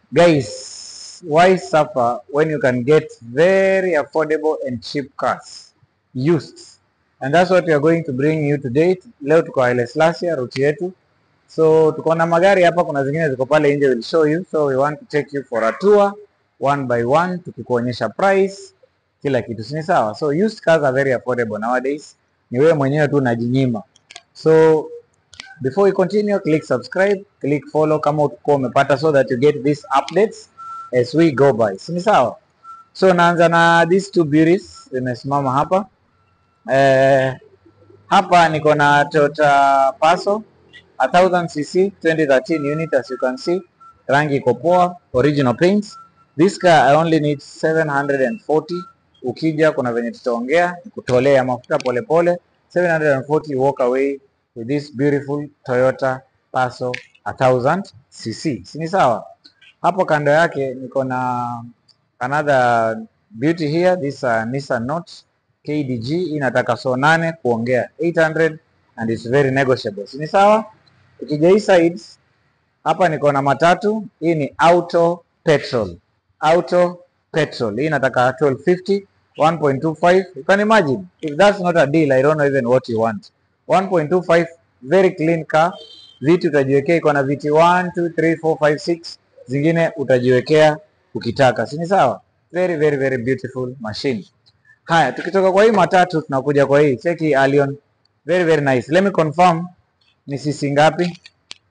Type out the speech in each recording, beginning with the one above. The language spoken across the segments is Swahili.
Guys, why suffer when you can get very affordable and cheap cars used? And that's what we are going to bring you today. Leo tuko Haile Selassie route yetu. So tuko na magari hapa, kuna zingine ziko pale nje, will show you. So we want to take you for a tour one by one, tukikuonyesha price kila kitu, si ni sawa? So used cars are very affordable nowadays, ni wewe mwenyewe tu unajinyima. So before we continue, click subscribe, click follow kama utakuwa umepata, so that you get these updates as we go by, si ni sawa? So naanza na these two beauties zimesimama hapa eh, hapa niko na Toyota Passo a 1000 cc 2013 unit as you can see, rangi iko poa, original paints. This car I only need 740. Ukija kuna venye tutaongea kutolea mafuta polepole 740 walk away with this beautiful Toyota Passo a 1000 cc. Si ni sawa? Hapo kando yake niko na another beauty here this uh, Nissan Note KDG inataka so nane kuongea 800 and it's very negotiable. Si ni sawa? Ukija hii side hapa niko na matatu. Hii ni auto petrol, auto petrol. Hii inataka 1250 1.25. You can imagine if that's not a deal, I don't know even what you want. 1.25 very clean car. Viti utajiwekea, iko na viti 1 2 3 4 5 6, zingine utajiwekea ukitaka, si ni sawa? Very very very beautiful machine. Haya, tukitoka kwa hii matatu tunakuja kwa hii cheki Allion, very very nice. Let me confirm ni sisi ngapi?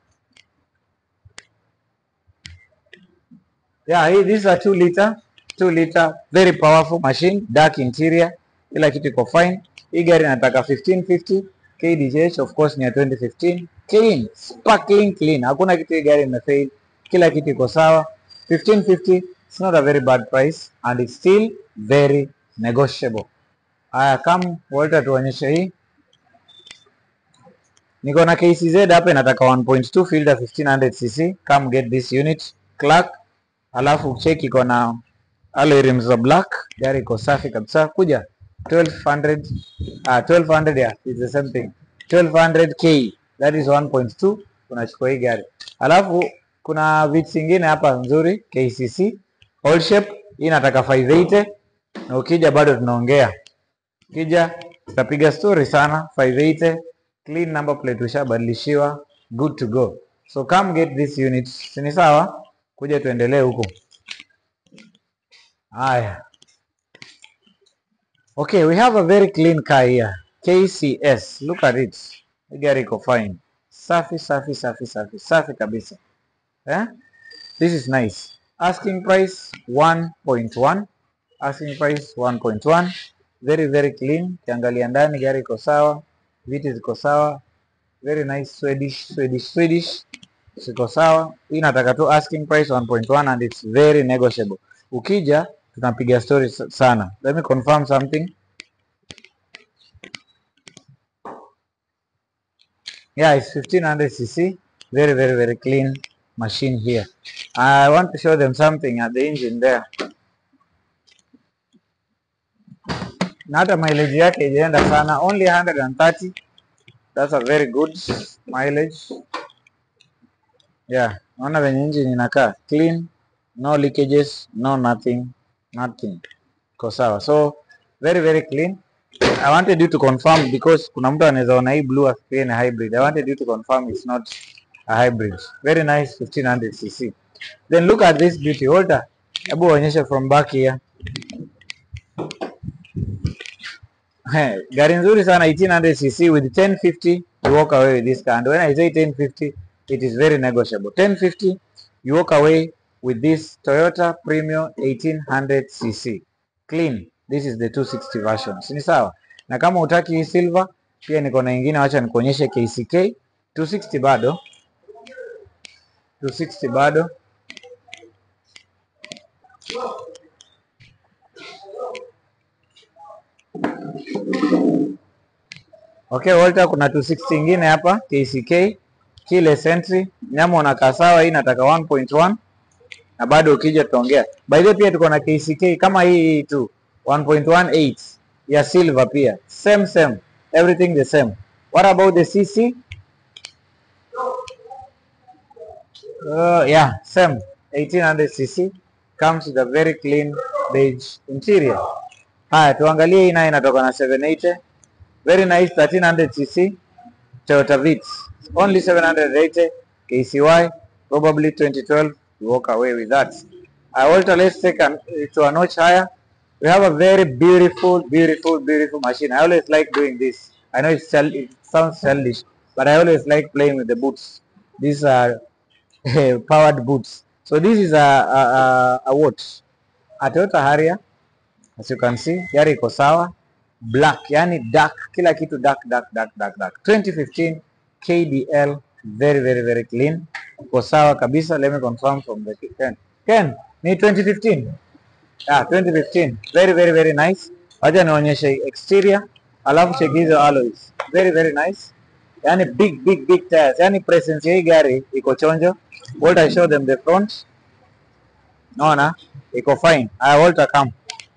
Yeah, hii this is a 2 liter, 2 liter very powerful machine, dark interior, kila kitu iko fine. Hii gari inataka 1550 KDH, of course ni ya 2015. Clean, sparkling clean. Hakuna kitu hii gari imefail. Kila kitu iko sawa. 1550, it's not a very bad price and it's still very negotiable. Haya, come Walter, tuonyeshe hii. Niko na KCZ hapa inataka 1.2 filter 1500 cc. Come get this unit. Clark. Alafu check iko na alloy rims za black. Gari iko safi kabisa. Kuja 1200 ah 1200 yeah, it's the same thing. 1200k that is 1.2 unachukua hii gari. Alafu kuna vits zingine hapa nzuri KCC all shape hii inataka 580 na ukija bado tunaongea. Ukija tutapiga story sana 580 clean number plate ushabadilishiwa good to go. So come get this unit. Si ni sawa? Kuja tuendelee huko. Haya. Okay, we have a very clean car here. KCS. Look at it. Hii gari iko fine. Safi, safi, safi, safi. Safi kabisa. Eh? This is nice. Asking price 1.1. Asking price 1.1. Very, very clean. Kiangalia ndani gari iko sawa. Viti ziko sawa. Very nice Swedish, Swedish, Swedish. Ziko sawa. Hii nataka tu asking price 1.1 and it's very negotiable. Ukija tunapiga story sa- sana. Let me confirm something. Yeah, it's 1500 cc. Very, very, very clean machine here. I want to show them something at the engine there. Na hata mileage yake ijaenda sana, only 130. That's a very good mileage. Yeah, naona venye engine inakaa clean, no leakages, no nothing, nothing. Iko sawa. So very very clean. I wanted you to confirm because kuna mtu anaweza ona hii blue afikirie ni hybrid. I wanted you to confirm it's not a hybrid. Very nice 1500 cc. Then look at this beauty. Walter, hebu onyesha from back here. Hey, gari nzuri sana 1800 cc with 1050 you walk away with this car and when I say 1050 it is very negotiable 1050 you walk away with this Toyota Premio 1800 cc clean this is the 260 version si ni sawa na kama utaki hii silver pia niko na ingine wacha nikuonyeshe KCK 260 bado 260 bado Okay, Walter, kuna 260 ingine hapa KCK keyless entry, nyama unakaa sawa. Hii nataka 1.1 na bado ukija tutaongea. By the way, pia tuko na KCK kama hii tu 1.18 ya silver pia same same, everything the same. What about the CC? Uh, yeah, same 1800 cc comes with a very clean beige interior. Haya, tuangalie hii nayo inatoka na 780 very nice 1300 cc Toyota Vitz only 780 KCY probably 2012 you walk away with that. I Walter, let's take an, to a notch higher. We have a very beautiful, beautiful, beautiful machine. I always like doing this. I know it's child, it sounds childish, but I always like playing with the boots. These are powered boots. So this is a, a, a, a what? A Toyota Harrier. As you can see, gari iko sawa. Black, yani dark, kila kitu dark, dark, dark, dark, dark. 2015 KDL, very, very, very clean. Iko sawa kabisa. Let me confirm from the Ken. Ken, ni 2015? Yeah, 2015. Very, very, very nice. Wacha nionyeshe exterior, alafu check hizo alloys. Very, very nice. Yani big, big, big tires. Yani presence ya hii gari iko chonjo. Walter show them the front. Naona iko fine. Aya, Walter come.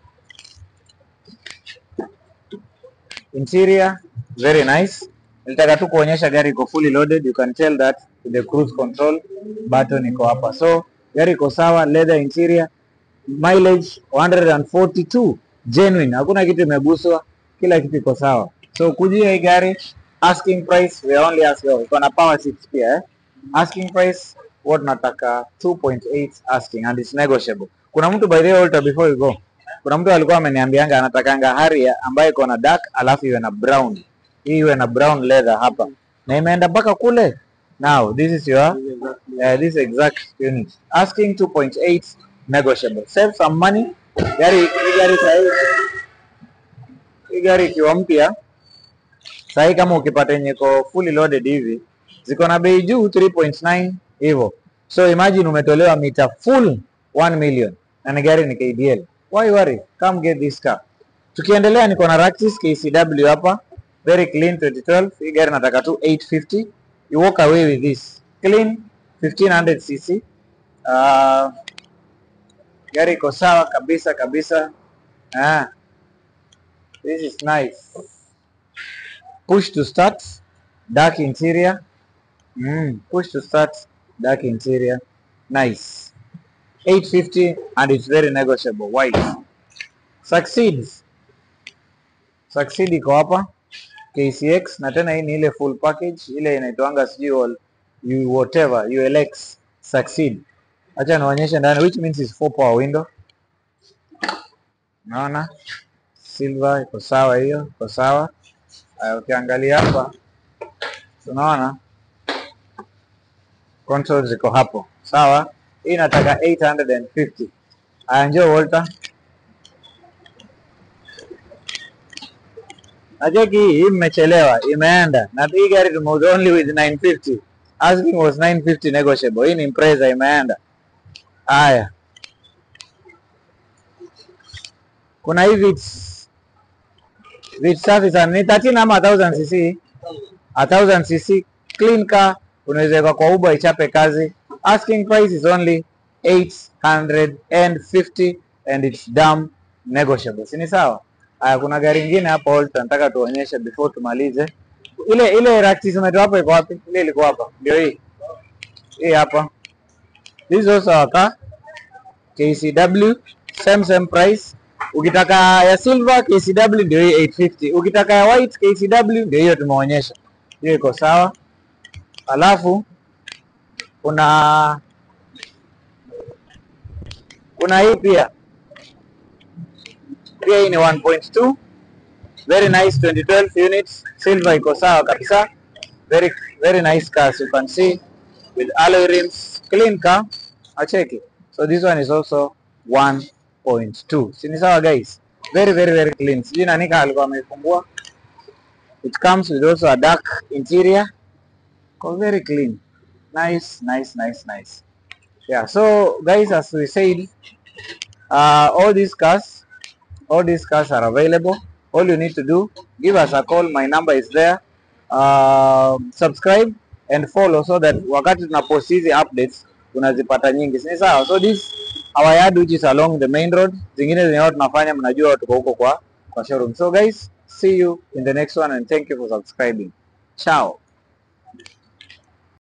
Interior very nice. Nilitaka tu kuonyesha gari iko fully loaded. You can tell that the cruise control button iko hapa. So gari iko sawa, leather interior, mileage 142 genuine, hakuna kitu imeguswa, kila kitu iko sawa. So kujia hii gari asking price we are only asking, oh, iko na power seats pia eh. Asking price what nataka 2.8 asking and it's negotiable. Kuna mtu by the way Walter, before you go, kuna mtu alikuwa ameniambianga anatakanga Harrier ambayo iko na dark alafu iwe na brown, hii iwe na brown leather hapa na imeenda mpaka kule. Now this is your uh, this exact unit asking 2.8 negotiable. Save some money. Gari hii gari sahi, hii gari ikiwa mpya sahi, kama ukipata yenye iko fully loaded hivi ziko na bei juu 3.9 hivyo. So imagine umetolewa mita full 1 million na ni gari ni KDL. Why worry? Come get this car. Tukiendelea niko na Raxis KCW hapa, very clean 2012. Hii gari nataka tu 850. You walk away with this clean 1500 cc. Uh, gari iko sawa kabisa kabisa. Ah, this is nice. Push to start, dark interior. Mm, push to start, dark interior. Nice. 850 and it's very negotiable. White. Succeeds. Succeed iko hapa. KCX na tena hii ni ile full package ile inaitwanga sijui all- you whatever ULX Succeed. Acha nionyeshe ndani which means is four power window. Naona silver iko sawa, hiyo iko sawa. Aya, ukiangalia hapa tunaona controls ziko hapo sawa. Hii nataka 850. Aya, njoo Walter. Nacheki hii hii mmechelewa, imeenda na hii gari tumeuza only with 950. Asking was 950 negotiable. Hii ni Impreza imeenda. Haya, kuna hii Vitz Vitz safi sana, ni 13 ama 1000 cc, 1000 cc clean car, unaweza weka kwa Uber ichape kazi. Asking price is only 850 and it's damn negotiable, si ni sawa? Haya, kuna gari ingine hapa Holta, nataka tuonyeshe before tumalize. Ile ile Raxis umetoa hapo iko wapi? Ile ilikuwa hapa, ndio hii hii hapa. This is also our car KCW, same same price. Ukitaka ya silver KCW ndio hii 850. Ukitaka ya white KCW ndio hiyo tumeonyesha, hiyo iko sawa. Alafu kuna kuna hii pia pia hii ni 1.2 very nice 2012 units silver iko sawa kabisa very very nice car as you can see with alloy rims clean car acheki so this one is also 1.2 si ni sawa guys very very very clean sijui nani kama alikuwa ameifungua it comes with also a dark interior Ko very clean nice nice nice nice yeah so guys as we said uh, all these cars all these cars are available all you need to do give us a call my number is there uh, subscribe and follow so that wakati tunapost hizi updates unazipata nyingi si ni sawa so this our yard which is along the main road zingine zenye watu tunafanya mnajua tuko huko kwa kwa showroom so guys see you in the next one and thank you for subscribing ciao